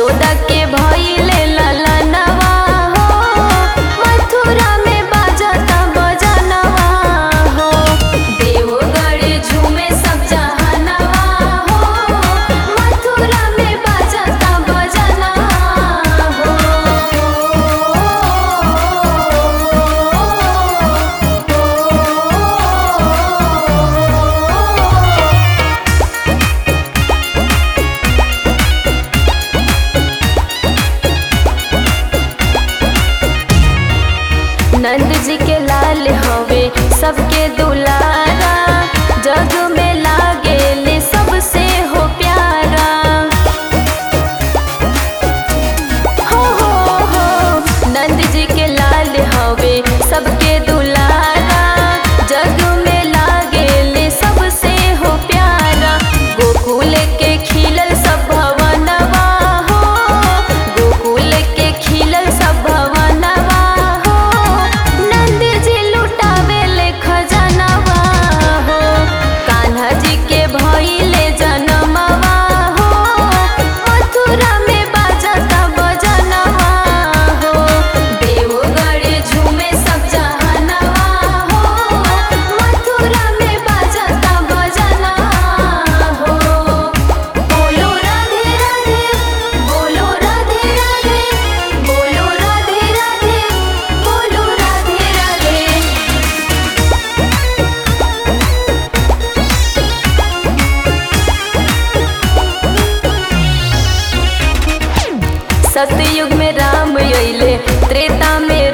यशोदा के भइले ललनवा हो मथुरा में बाजता बजनवा हो देवगढ़ झूमे सब जहनवा हो मथुरा में बाजता बजनवा हो नंद जी के लाल हवे सबके दुलारा जग में लागेले सबसे हो प्यारा हो हो हो नंद जी के लाल हवे सबके दुलारा जग में लागेले सबसे हो प्यारा गोकुल के खिलल सब भवनवा हो गोकुल के खिलल सब भवनवा हो नंद जी लुटावेले खजनवा हो कान्हा जी के भइले जनमवा हो मथुरा में बाजता बजनवा हो देवगढ़ झूमे सब जहनवा हो मथुरा में बाजता बजनवा हो बोलो राधे राधे बोलो राधे राधे बोलो राधे राधे बोलो राधे राधे सतयुग में राम अइले त्रेता में